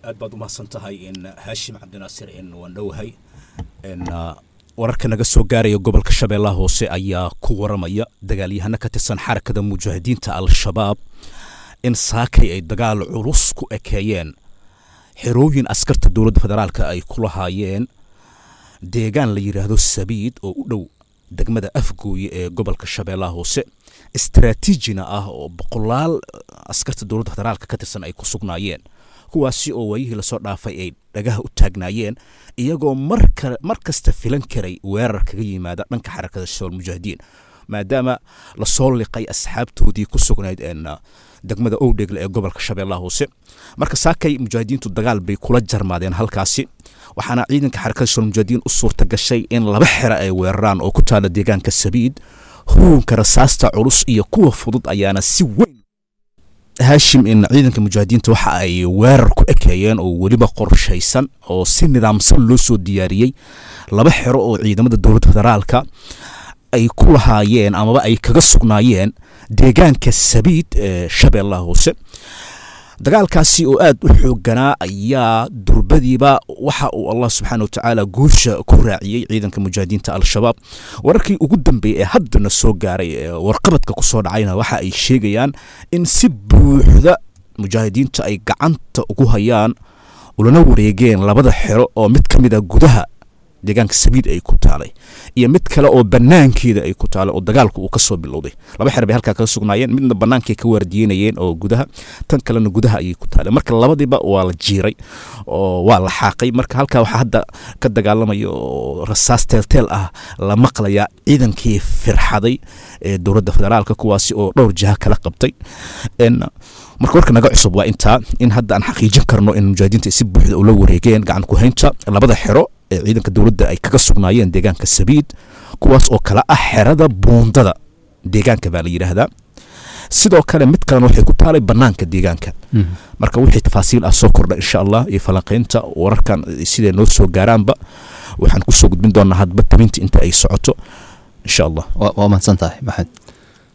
aad baad umahadsan tahay in haashim cabdinaasir in waan dhowahay in wararka naga soo gaaraya gobolka shabeellaha hoose ayaa ku waramaya dagaalyahano ka tirsan xarakada mujaahidiinta al-shabaab in saakay ay dagaal culus ku ekeeyeen xerooyin askarta dowladda federaalka ay ku lahaayeen deegaan la yidhaahdo sabiid oo u dhow degmada afgooye ee gobolka shabeellaha hoose istaraatiijina ah oo boqolaal askarta dowladda federaalka ka tirsan ay ku sugnaayeen kuwaasi oo waayihii lasoo dhaafay ay dhagaha u taagnaayeen iyagoo mar kasta filan karay weerar kaga yimaada dhanka xarakada shabaal mujaahidiin maadaama lasoo liqay asxaabtoodii ku sugnayd degmada owdhegle ee gobolka shabeellaha hoose marka saakay mujaahidiintu dagaal bay kula jarmaadeen halkaasi waxaana ciidanka xarakada shabaal mujaahidiin u suurta gashay in laba xero ay weeraraan oo ku taala deegaanka sabiid huunka rasaasta culus iyo kuwa fudud ayaana si weyn haashim in ciidanka mujaahidiinta waxa ay weerar ku ekeeyeen oo weliba qorshaysan oo si nidaamsan loo soo diyaariyey laba xero oo ciidamada dowladda federaalka ay ku lahaayeen amaba ay kaga sugnaayeen deegaanka sabiid ee shabeellaha hoose dagaalkaasi oo aad u xooganaa ayaa durbadiiba waxa uu allah subxaana wa tacaala guusha ku raaciyey ciidanka mujaahidiinta al-shabaab wararkii ugu dambeeyey ee haddana soo gaaray ee warqabadka ku soo dhacayna waxa ay sheegayaan in si buuxda mujaahidiinta ay gacanta ugu hayaan ulana wareegeen labada xero oo mid ka mid a gudaha deegaanka sabiid ay ku taalay iyo mid kale oo banaankeeda ay ku taalay oo dagaalku uu ka soo bilowday laba xer bay halkaa kaga sugnaayeen midna bannaankay ka waardiyenayeen oo gudaha tan kalena gudaha ayay ku taalay marka labadiiba waa la jiiray oo waa la xaaqay marka halkaa waxaa hadda ka dagaalamaya oo rasaas teelteel ah la maqlayaa ciidankii firxaday ee dowladda federaalka kuwaasi oo dhowr jiha kala qabtay marka warka naga cusub waa intaa in hadda aan xaqiijin karno in mujaahidiinta si buuxda ula wareegeen gacan ku haynta labada xero ee ciidanka dowladda ay kaga sugnaayeen deegaanka sabiid kuwaas oo kale ah xerada buundada deegaanka baa la yidhaahdaa sidoo kale mid kalena waxay ku taalay banaanka deegaanka marka wixii tafaasiil ah soo kordha insha allah iyo falanqaynta wararkan siday noo soo gaaraanba waxaan kusoo gudbin doonaa hadba tabinta inta ay socoto insha allah waa mahadsan tahay maxamed